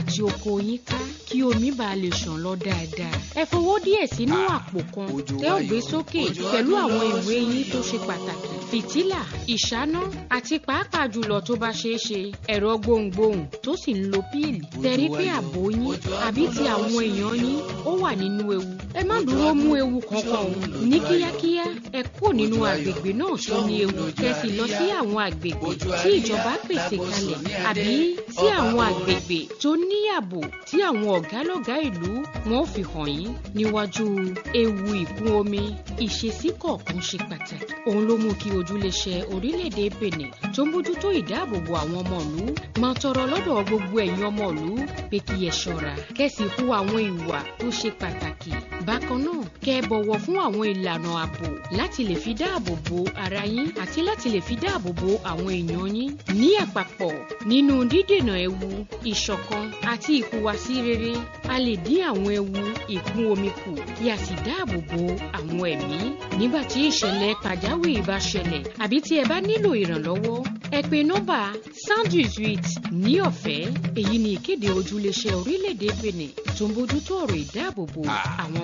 àti oko yín ká kí omi bá lè ṣàn lọ dáadáa. ẹ fowó díẹ̀ sínú àpò kan tẹ́ ò gbé sókè pẹ̀lú àwọn ìwé yín tó ṣe pàtàkì fìtílà ìṣáná àti pàápàá jùlọ tó bá ṣeé ṣe ẹ̀rọ gbohùngbohùn tó sì ń lo píìlì tẹ̀rí pé ààbò yín àbí ti àwọn èèyàn yín ó wà nínú ewu ẹ má dúró mú ewu kankan o ní kíákíá ẹ kúrò nínú àgbègbè náà tó ní ewu kẹsì lọ sí àwọn àgbègbè tí ìjọba pèsè kalẹ̀ àbí sí àwọn àgbègbè tó ní ààbò tí àwọn ọ̀gálọ́gá ìlú wọn ò fi hàn yín níwájú ewu ìkún omi ìṣesí kọ̀ọ̀kan ṣe pàtàkì òun ló mú kí ojúléṣe orílẹ̀-èdè Benin tó ń bójútó ìdáàbòbò àwọn ọmọ ìlú máa tọrọ lọ́dọ̀ gbogbo ẹ̀yin ọmọ ìlú pé kí ẹ ṣọ́ra kẹ́sì hu àwọn ìwà tó ṣe pàtàkì bákan náà kẹ́ ẹ bọ̀wọ̀ fún àwọn ìlànà ààbò láti lè fi dáàbò bo ara yín àti láti lè fi dáàbò bo àwọn èèyàn yín ní àpapọ̀ nínú dídènà ewu ìṣọ̀kan àti ìhùwàsí rere a lè dín àwọn ewu ìkún omi kù kí a sì dáàbò bo àwọn ẹ̀mí nígbà tí ìṣẹ̀lẹ̀ pàjáwìrì bá ṣẹlẹ̀ àbí tí ẹ bá nílò ìrànlọ́wọ́ ẹ pè nọ́mbà sandwich ní ọ̀fẹ́ èyí ni ìkéde ojúléṣẹ́ orílẹ̀-èdè Benin tó ń bójútó ọ̀rọ̀ ìdáàbòbò àwọn